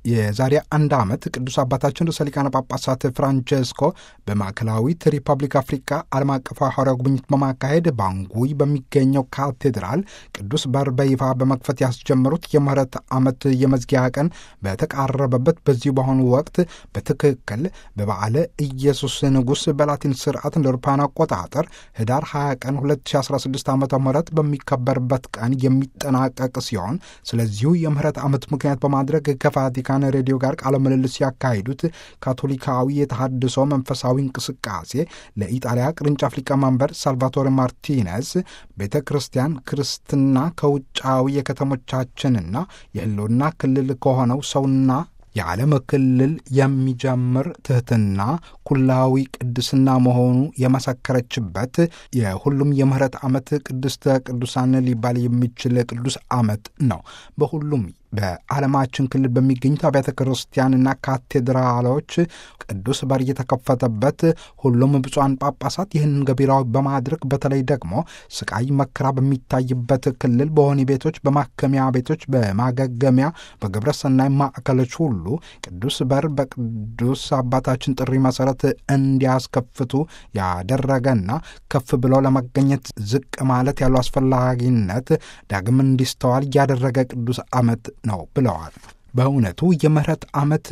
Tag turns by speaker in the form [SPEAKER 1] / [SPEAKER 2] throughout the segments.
[SPEAKER 1] የዛሬ አንድ ዓመት ቅዱስ አባታችን ርዕሰ ሊቃነ ጳጳሳት ፍራንቼስኮ በማዕከላዊት ሪፐብሊክ አፍሪካ ዓለም አቀፋዊ ሐዋርያዊ ጉብኝት በማካሄድ ባንጉይ በሚገኘው ካቴድራል ቅዱስ በር በይፋ በመክፈት ያስጀመሩት የምህረት ዓመት የመዝጊያ ቀን በተቃረበበት በዚሁ በአሁኑ ወቅት በትክክል በበዓለ ኢየሱስ ንጉሥ በላቲን ስርዓት እንደ አውሮፓውያን አቆጣጠር ህዳር 20 ቀን 2016 ዓ ም በሚከበርበት ቀን የሚጠናቀቅ ሲሆን ስለዚሁ የምህረት ዓመት ምክንያት በማድረግ ከቫቲካን ሬዲዮ ጋር ቃለ ምልልስ ያካሂዱት ካቶሊካዊ የተሃድሶ መንፈሳዊ እንቅስቃሴ ለኢጣሊያ ቅርንጫፍ ሊቀመንበር ሳልቫቶሬ ማርቲኔዝ ቤተ ክርስቲያን ክርስትና ከውጫዊ የከተሞቻችንና የህልውና ክልል ከሆነው ሰውና የዓለም ክልል የሚጀምር ትህትና ኩላዊ ቅድስና መሆኑ የመሰከረችበት የሁሉም የምህረት ዓመት ቅድስተ ቅዱሳን ሊባል የሚችል ቅዱስ ዓመት ነው። በሁሉም በዓለማችን ክልል በሚገኙት አብያተ ክርስቲያንና ካቴድራሎች ቅዱስ በር የተከፈተበት ሁሉም ብፁዓን ጳጳሳት ይህንን ገቢራዊ በማድረግ በተለይ ደግሞ ስቃይ መከራ በሚታይበት ክልል በወህኒ ቤቶች፣ በማከሚያ ቤቶች፣ በማገገሚያ በግብረ ሰናይ ማዕከሎች ሁሉ ቅዱስ በር በቅዱስ አባታችን ጥሪ መሰረት እንዲያስከፍቱ ያደረገና ከፍ ብለው ለመገኘት ዝቅ ማለት ያለው አስፈላጊነት ዳግም እንዲስተዋል ያደረገ ቅዱስ ዓመት ነው ብለዋል። በእውነቱ የምህረት ዓመት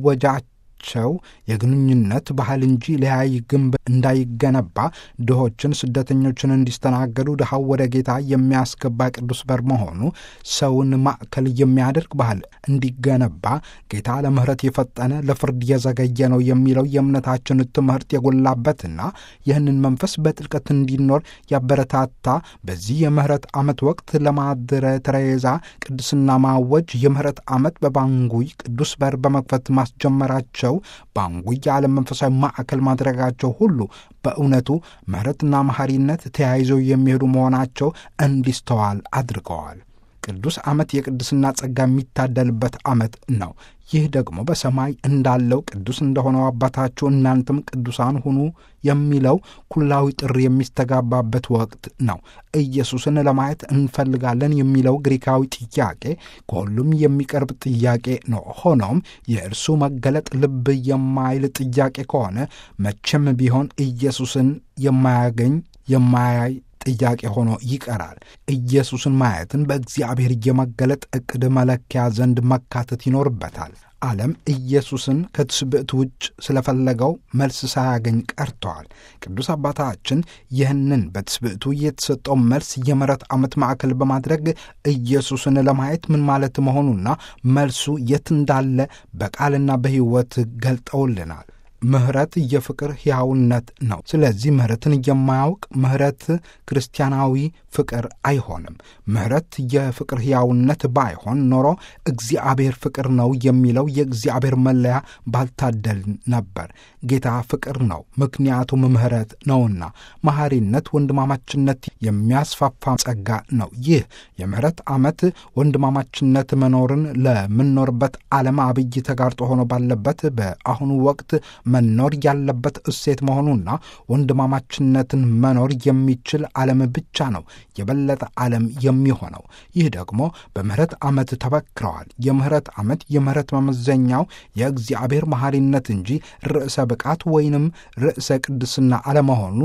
[SPEAKER 1] እወጃቸው የግንኙነት ባህል እንጂ ለያይ ግንብ እንዳይገነባ ድሆችን፣ ስደተኞችን እንዲስተናገዱ ድሃው ወደ ጌታ የሚያስገባ ቅዱስ በር መሆኑ ሰውን ማዕከል የሚያደርግ ባህል እንዲገነባ ጌታ ለምህረት የፈጠነ ለፍርድ የዘገየ ነው የሚለው የእምነታችን ትምህርት የጎላበትና ይህንን መንፈስ በጥልቀት እንዲኖር ያበረታታ በዚህ የምህረት ዓመት ወቅት ለማድረ ተሬዛ ቅድስና ማወጅ የምህረት ዓመት በባንጉይ ቅዱስ በር በመክፈት ማስጀመራቸው ባንጉይ የዓለም መንፈሳዊ ማዕከል ማድረጋቸው ሁሉ በእውነቱ ምህረትና መሐሪነት ተያይዘው የሚሄዱ መሆናቸው እንዲስተዋል አድርገዋል። ቅዱስ ዓመት የቅድስና ጸጋ የሚታደልበት ዓመት ነው። ይህ ደግሞ በሰማይ እንዳለው ቅዱስ እንደሆነው አባታችሁ እናንተም ቅዱሳን ሁኑ የሚለው ኩላዊ ጥሪ የሚስተጋባበት ወቅት ነው። ኢየሱስን ለማየት እንፈልጋለን የሚለው ግሪካዊ ጥያቄ ከሁሉም የሚቀርብ ጥያቄ ነው። ሆኖም የእርሱ መገለጥ ልብ የማይል ጥያቄ ከሆነ መቼም ቢሆን ኢየሱስን የማያገኝ የማያይ ጥያቄ ሆኖ ይቀራል። ኢየሱስን ማየትን በእግዚአብሔር የመገለጥ ዕቅድ መለኪያ ዘንድ መካተት ይኖርበታል። ዓለም ኢየሱስን ከትስብእት ውጭ ስለፈለገው መልስ ሳያገኝ ቀርተዋል። ቅዱስ አባታችን ይህንን በትስብእቱ የተሰጠው መልስ የምህረት ዓመት ማዕከል በማድረግ ኢየሱስን ለማየት ምን ማለት መሆኑና መልሱ የት እንዳለ በቃልና በሕይወት ገልጠውልናል። ምህረት የፍቅር ሕያውነት ነው። ስለዚህ ምህረትን የማያውቅ ምህረት ክርስቲያናዊ ፍቅር አይሆንም። ምህረት የፍቅር ሕያውነት ባይሆን ኖሮ እግዚአብሔር ፍቅር ነው የሚለው የእግዚአብሔር መለያ ባልታደል ነበር። ጌታ ፍቅር ነው፣ ምክንያቱም ምህረት ነውና። መሐሪነት ወንድማማችነት የሚያስፋፋ ጸጋ ነው። ይህ የምህረት ዓመት ወንድማማችነት መኖርን ለምንኖርበት ዓለም አብይ ተጋርጦ ሆኖ ባለበት በአሁኑ ወቅት መኖር ያለበት እሴት መሆኑና ወንድማማችነትን መኖር የሚችል ዓለም ብቻ ነው የበለጠ ዓለም የሚሆነው። ይህ ደግሞ በምህረት ዓመት ተበክረዋል። የምህረት ዓመት የምህረት መመዘኛው የእግዚአብሔር መሐሪነት እንጂ ርዕሰ ብቃት ወይንም ርዕሰ ቅድስና አለመሆኑ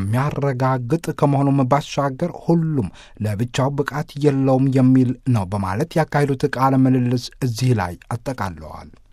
[SPEAKER 1] የሚያረጋግጥ ከመሆኑም ባሻገር ሁሉም ለብቻው ብቃት የለውም የሚል ነው በማለት ያካሄዱት ቃለ ምልልስ እዚህ ላይ አጠቃለዋል።